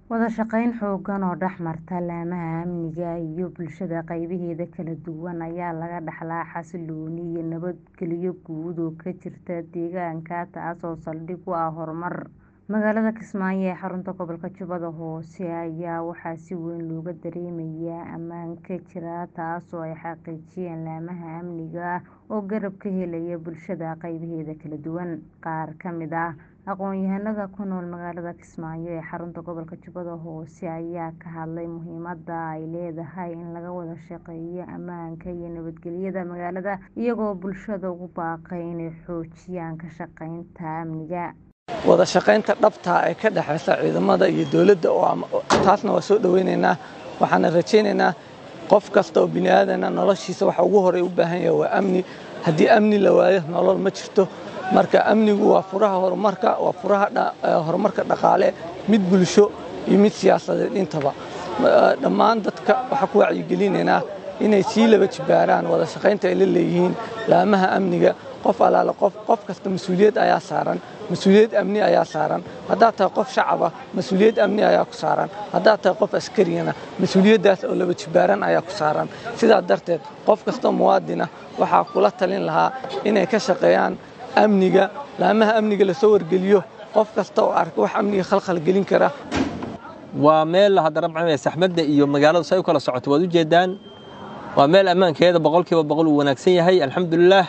Wada shaqayn xooggan oo dhex marta laamaha amniga iyo bulshada qaybaheeda kala duwan ayaa laga dhaxlaa xasillooni iyo nabadgelyo guud oo ka jirta deegaanka taasoo saldhig u ah horumar. Magaalada Kismaayo ee xarunta gobolka Jubbada Hoose ayaa waxaa si weyn looga dareemayaa ammaan ka jira taasoo ay xaqiijiyeen laamaha amniga oo garab ka helaya bulshada qaybaheeda kala duwan. Qaar ka mid ah aqoon-yahanada ku nool magaalada Kismaayo ee xarunta gobolka Jubbada Hoose ayaa ka hadlay muhiimadda ay leedahay in laga wada shaqeeyo ammaanka iyo nabadgelyada magaalada iyagoo bulshada ugu baaqay inay xoojiyaan ka shaqeynta amniga. wada shaqaynta dhabta ah ee ka dhexeysa ciidamada iyo dowladda taasna waa soo dhaweyneynaa waxaana rajayneynaa qof kasta oo bini aadana noloshiisa waxa ugu horey u baahan yahay waa amni haddii amni la waayo nolol ma jirto marka amnigu waa furaha horumarka waa furaha horumarka dhaqaale mid bulsho iyo mid siyaasadeed intaba dhammaan dadka waxaa ku wacyigelinaynaa inay sii laba jibaaraan wada shaqaynta ay la leeyihiin laamaha amniga qof alaale qof qof kasta mas-uuliyad ayaa saaran mas-uuliyad amni ayaa saaran haddaad tahay qof shacaba mas-uuliyad amni ayaa ku saaran haddaad tahay qof askariyana mas-uuliyaddaas oo laba jibaaran ayaa ku saaran sidaa darteed qof kastoo muwaadina waxaa kula talin lahaa inay ka shaqeeyaan amniga laamaha amniga lasoo wargeliyo qof kasta oo arka wax amniga khalkhal gelin kara waa meel haddana macnaa saxmadda iyo magaaladu say u kala socoto waad u jeedaan waa meel ammaankeeda boqolkiiba boqol uu wanaagsan yahay alxamdulilaah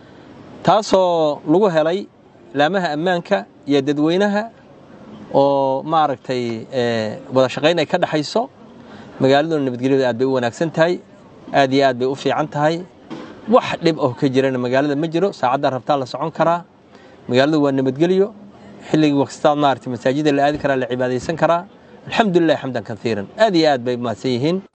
taasoo lagu helay laamaha ammaanka iyo dadweynaha oo maaragtay wada shaqayn ay ka dhexayso magaaladuna nabadgelyadu aad bay u wanaagsan tahay aad iyo aad bay u fiican tahay wax dhib oo ka jirana magaalada ma jiro saacaddaa rabtaa la socon karaa magaaladu waa nabadgelyo xilligii wakstaad maaragtay masaajida la aadi karaa la cibaadaysan karaa alxamdulilah xamdan kaiiran aad iyo aad bay mahadsan yihiin